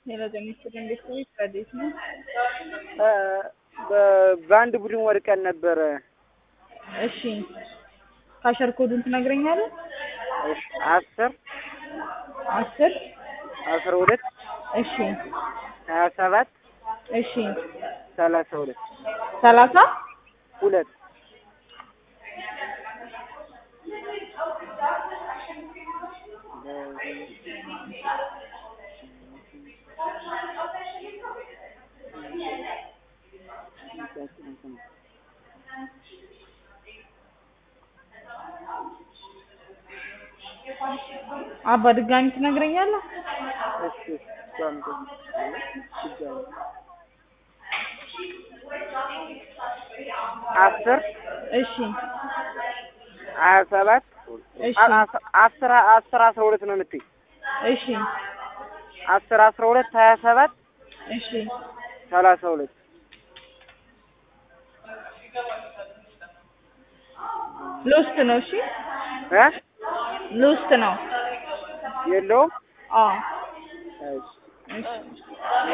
ሌላ የሚስጥር እንዴት ነው? ረዴት ነው። በአንድ ቡድን ወድቀን ነበረ። እሺ ካሸር ኮዱን ትነግረኛለህ? እሺ አስር አስር አስራ ሁለት እሺ ሀያ ሰባት እሺ ሰላሳ ሁለት ሰላሳ ሁለት አባ ድጋሚ ትነግረኛለህ? እሺ እሷም ድጋሚ አስር እሺ ሀያ ሰባት እሺ አስር አስር አስራ ሁለት ነው የምትይ እሺ አስር አስራ ሁለት ሀያ ሰባት እሺ ሰላሳ ሁለት ሎስት ነው። እሺ እ ሎስት ነው። የለውም አዎ እሺ እሺ